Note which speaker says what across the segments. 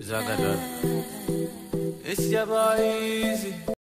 Speaker 1: Zagadot. It's your boy Easy.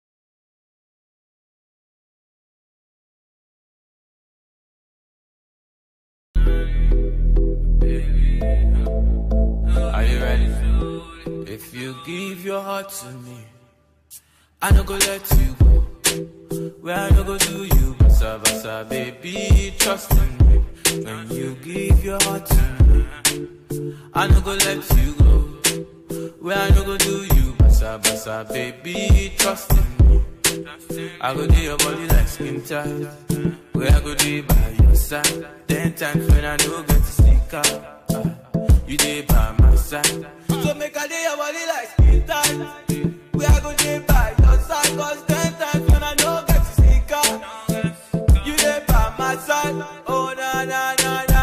Speaker 1: Are you ready? If you give your heart to me, I no go let you go. Where I no go do you, basa basa, baby, trust in me. When you give your heart to me, I no go let you go. Where I no go do you, basa basa, baby, trust in me. I go do your body like skin tight. Where I go do by your side. Ten times when I no get to sneak out. ah, you dey by my side. So make I do your body like skin tight. Where I go do by your side. Cause ten times when I no get to sneak out. You dey by my side. Oh na na na na.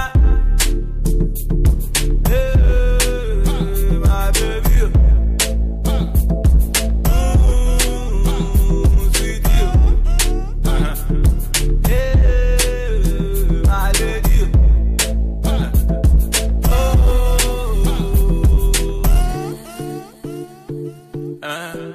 Speaker 1: Hey, my baby. Mm, sweet you. Hey, my lady. Oh. Uh.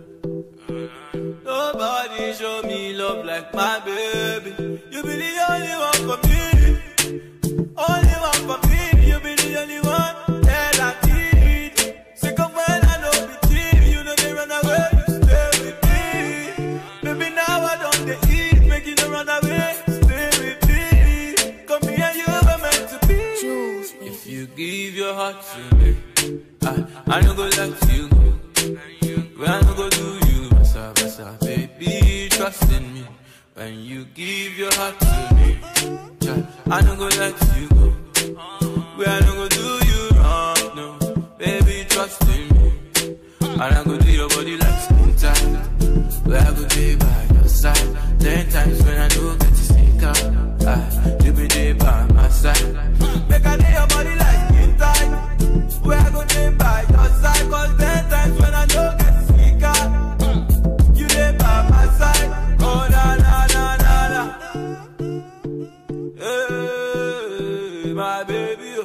Speaker 1: Nobody show me love like my baby. You be the only one for me. Only one for me. You be the only one that I need. Sick of when I know be cheap. You know they run away. You stay with me. Baby, now I don't they eat. Make you no run away. Stay with me. Come here, you were meant to be.
Speaker 2: Jules,
Speaker 1: If you give your heart to me, I, I no go let you go. When I no go do you, basa basa, baby, trust in me. When you give your heart to me, child, I no go let you go. When I no go do you wrong, no, baby, trust in me. And I go do your body like skin tight. Where I go be by your side. Ten times when I do get to sneak out, ah, you be there by my side. Make I do your body like skin tight. Where I go be by your side. Cause ten times when I do get to sneak out, you there by my side. Oh na na na na na. Hey, my baby.